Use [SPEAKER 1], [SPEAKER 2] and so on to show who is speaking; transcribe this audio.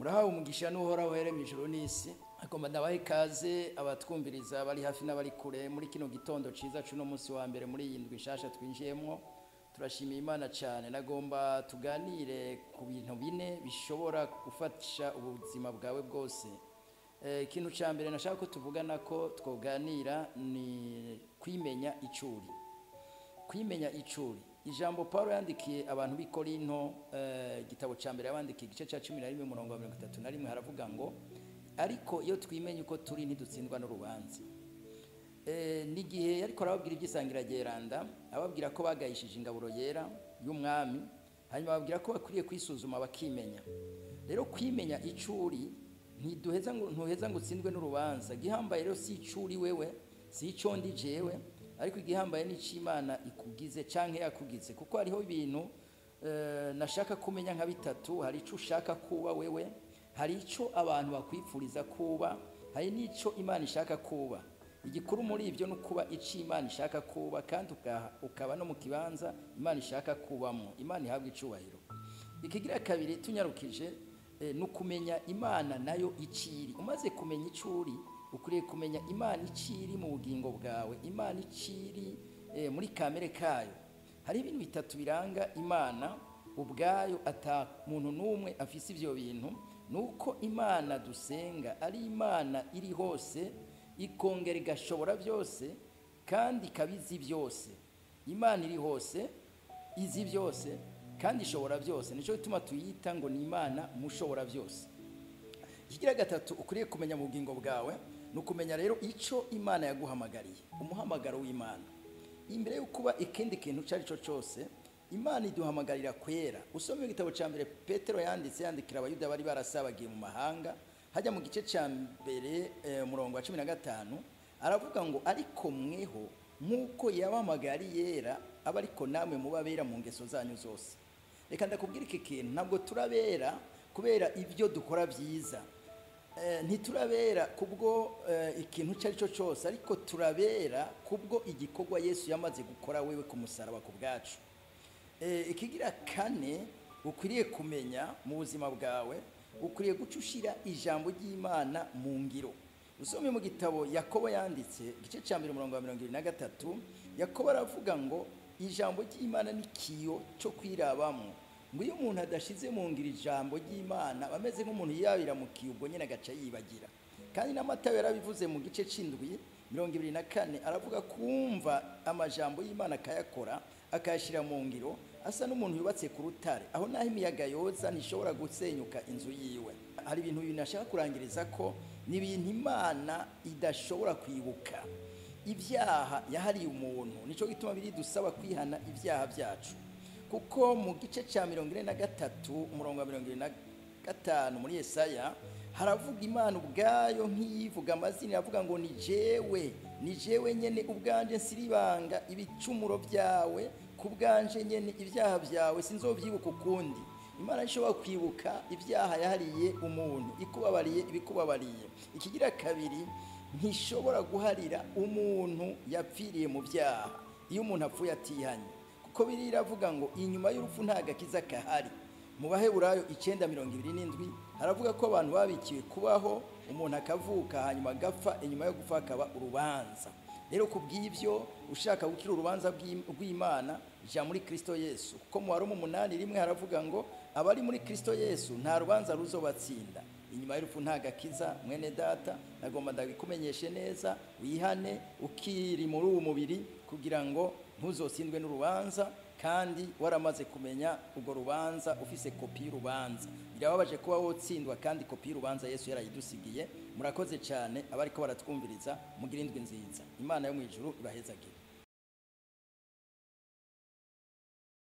[SPEAKER 1] murahawe umugisha n'uhoraho uhere mu ijuru n'isi agomba ndabaha ikaze abatwumviriza bari hafi n'abari kure muri kino gitondo ciza c'uno munsi wa mbere muri iyi ndwi nshasha twinjiyemwo turashimiye imana cyane nagomba tuganire ku bintu bine bishobora gufasha ubuzima bwawe bwose Eh, ikintu cya mbere nashaka ko tuvugana ko twoganira ni kwimenya icuri kwimenya icuri ijambo paul yandikiye abantu b'i korinto eh, igitabo cya mbere yabandikiye igice cya cumi na rimwe umurongo wa mirongo itatu na rimwe haravuga ngo ariko iyo twimenya uko turi ntidutsindwa n'urubanza Eh, n'igihe ariko arababwira iby'isangira geranda ababwira ko bagayishije ingaburo yera y'umwami hanyuma bababwira ko bakwiriye kwisuzuma bakimenya rero kwimenya icuri ntiduheza ngo ntuheza ngo utsindwe n'urubanza igihambaye rero si icuri wewe si icyo ndi jewe ariko igihambaye ni ic'imana ikugize canke yakugize kuko hariho ibintu eh, nashaka kumenya nka bitatu hari ico ushaka kuba wewe hari ico abantu bakwifuriza kuba hari n'ico imana ishaka kuba igikuru muri ibyo ni ukuba ico imana ishaka kuba kandi uka- ukaba no mu kibanza imana ishaka kubamo imana ihabwa icubahiro ikigira kabiri tunyarukije eh, ni ukumenya imana nayo iciri umaze kumenya icuri ukwiriye kumenya imana iciri mu bugingo bwawe imana iciri eh, muri kamere kayo hari ibintu bitatu biranga imana ubwayo ata muntu n'umwe afise ivyo bintu ni uko imana dusenga ari imana iri hose ikongera igashobora byose kandi ikaba izi byose imana iri hose izi byose kandi ishobora byose nicyo gituma tuyita ngo ni imana mushobora byose ikigira gatatu ukwiriye kumenya mu bugingo bwawe ni ukumenya rero icyo imana yaguhamagariye umuhamagaro w'imana imbere yo kuba ikindi kintu icyo ari cyo cyose imana iduhamagarira kwera usome igitabo cya mbere petero yanditse yandikira abayuda bari barasabagiye mu mahanga hajya mu gice cya mbere eh, umurongo wa cumi na gatanu aravuga ngo ariko mweho nk'uko yabahamagaye ari yera aba ariko namwe muba bera mu ngeso zanyu zose reka ndakubwira iki kintu ntabwo turabera kubera ibyo dukora byiza Eh, ntiturabera kubwo eh, ikintu icyo ari cyo cyose ariko turabera kubwo igikorwa yesu yamaze gukora wewe ku musaraba ku bwacu Eh, ikigira kane ukwiriye kumenya mu buzima bwawe ukwiriye guca ushyira ijambo ry'imana mu ngiro usome mu gitabo yakobo yanditse igice cya mbere umurongo wa mirongo irindwi na gatatu yakobo aravuga ngo ijambo ry'imana ni kiyo cyo kwirabamo ngo iyo umuntu adashize mu ngiro ijambo ry'imana aba ameze nk'umuntu yabira mu kiyo ubwo nyine agaca yibagira kandi n'amatayo yarabivuze mu gice c'indwi mirongo ibiri na kane aravuga kumva amajambo y'imana akayakora akayashyira mu ngiro asa n'umuntu yubatse ku rutare aho naho imiyaga yoza ntishobora gusenyuka inzu yiwe hari ibintu bibiri nashaka kurangiriza ko ni ibintu imana idashobora kwibuka ibyaha yahariye umuntu nicyo gituma biri dusaba kwihana ibyaha byacu kuko mu gice cya mirongo ine na gatatu umurongo wa mirongo ine na gatanu muri Yesaya haravuga imana ubwayo nk'iyivuga amazina iravuga ngo ni jewe ni jewe nyene ubwanje nsiribanga ibicumuro byawe ku bwanje nyene ibyaha byawe sinzovyibuka ukundi imana ishobora kwibuka ibyaha yahariye umuntu ikubabariye ibikubabariye ikigira kabiri ntishobora guharira umuntu yapfiriye mu byaha iyo umuntu apfuye atihanye kuko biri iravuga ngo inyuma y'urupfu nta gakiza kahari mu baheburayo icyenda mirongo ibiri n'indwi haravuga ko abantu babikiwe kubaho umuntu akavuka hanyuma agapfa inyuma yo gupfa hakaba urubanza rero ku bw'ibyo ushaka gukira urubanza bw'Im- rw'imana jya muri kristo yesu kuko mu waroma umunani rimwe haravuga ngo abari muri kristo yesu nta rubanza ruzobatsinda inyuma y'urupfu nta gakiza mwene data nagomba ndabikumenyeshe neza wihane ukiri muri uwo mubiri kugira ngo ntuzotsindwe n'urubanza kandi waramaze kumenya urwo rubanza ufise kopi y'urubanza birababaje kuba wotsindwa kandi kopi y'urubanza yesu yarayidusigiye murakoze cyane abariko baratwumviriza mugira indwi nziza imana yo mu ijuru ibahezagire